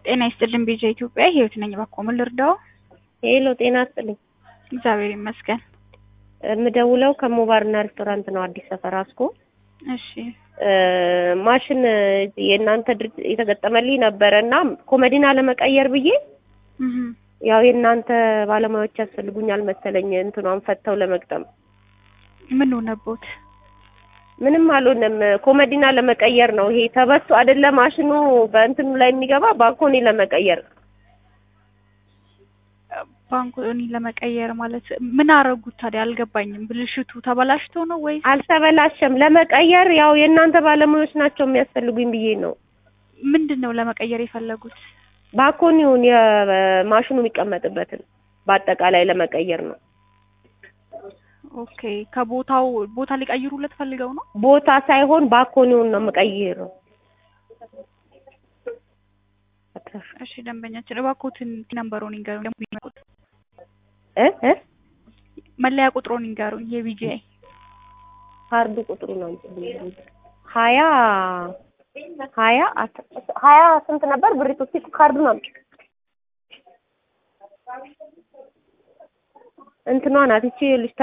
ጤና ይስጥልን ቤዛ ኢትዮጵያ ህይወት ነኝ። እባክዎ ምን ልርዳው? ሄሎ ጤና ይስጥልኝ። እግዚአብሔር ይመስገን። የምደውለው ከሞባርና ሬስቶራንት ነው፣ አዲስ ሰፈር አስኮ። እሺ ማሽን የእናንተ ድርጅት የተገጠመልኝ ነበረ እና ኮመዲና ለመቀየር ብዬ እህ ያው የእናንተ ባለሙያዎች ያስፈልጉኛል መሰለኝ እንትኗን ፈተው ለመግጠም። ምን ሆነቦት? ምንም አልሆነም። ኮመዲና ለመቀየር ነው። ይሄ ተበሱ አይደለ ማሽኑ በእንትኑ ላይ የሚገባ ባኮኒ ለመቀየር ባንኮኒ ለመቀየር ማለት ምን አረጉት ታዲያ? አልገባኝም። ብልሽቱ ተበላሽቶ ነው ወይስ አልተበላሸም። ለመቀየር ያው የእናንተ ባለሙያዎች ናቸው የሚያስፈልጉኝ ብዬ ነው። ምንድን ነው ለመቀየር የፈለጉት? ባኮኒውን የማሽኑ የሚቀመጥበትን በአጠቃላይ ለመቀየር ነው። ኦኬ ከቦታው ቦታ ሊቀይሩለት ፈልገው ነው? ቦታ ሳይሆን ባኮኒውን ነው የምቀይረው። እሺ ደንበኛችን እባክዎትን ነምበሩን ይንገሩኝ። እ እ መለያ ቁጥሩን ይንገሩኝ። የቢጂአይ ካርዱ ቁጥሩ ነው ሀያ ሀያ ሀያ ስንት ነበር ብሪቱ? እስኪ ካርዱ ነው እንትኗ ናት ይቺ ልጅ